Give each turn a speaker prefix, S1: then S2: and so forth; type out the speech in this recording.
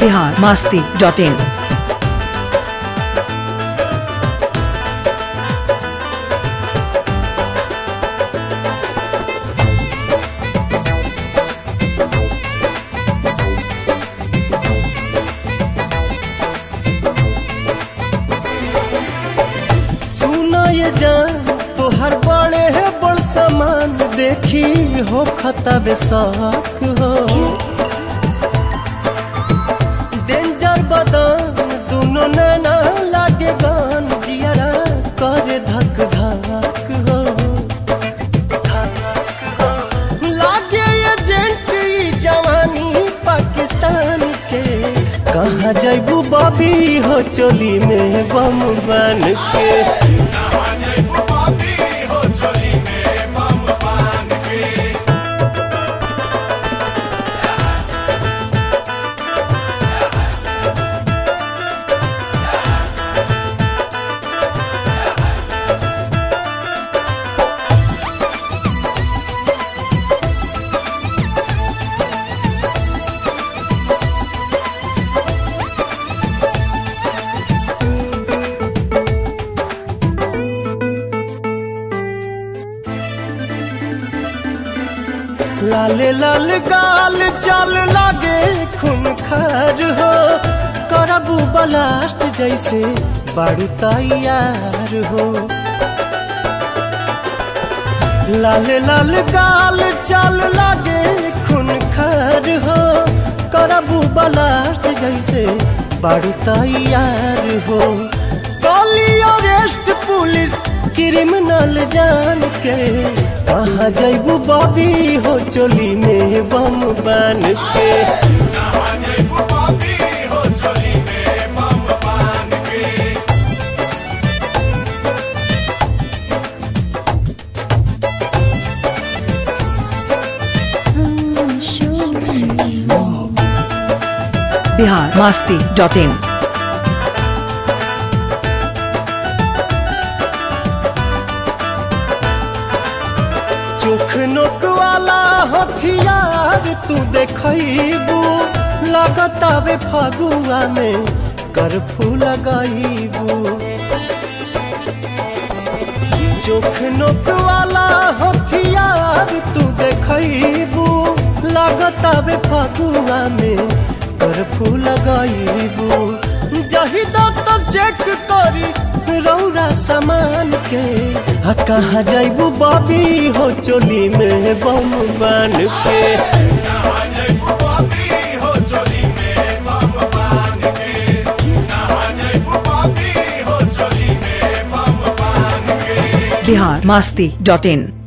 S1: Bihar Masti dot in
S2: सुना ये जान तोहर बड़े है बड़ सामान देखी हो खतबे शौक हो डेंजर बदन दोनों नैना लागे गान जियरा करे धक धक हो लागे एजेंट ई जवानी पाकिस्तान के कहाँ जैबू बबी हो चोली में बम बन के लाले लाल गाल चल लागे खून खार हो करबू बलास्ट जैसे बारू तैयार हो लाले लाल गाल चल लागे खून खार हो करबू बलास्ट जैसे बारू तैयार हो गली अरेस्ट पुलिस क्रिमिनल जान के कहाँ जैबू बॉबी हो चोली में बम बन के
S1: बिहार मास्ती डॉट इन
S2: चोख नोक वाला हथियार तू देखबू लगतावे फगुआ में करफू लगाईबू चोख नोक वाला हथियार तू देखबू लगतावे फगुआ में करफू लगाईबू जहिदा तो चेक करी रौरा सामान के आ कहाँ जैबू बॉबी हो चोली में बम बन के
S1: बिहार मास्ती डॉट इन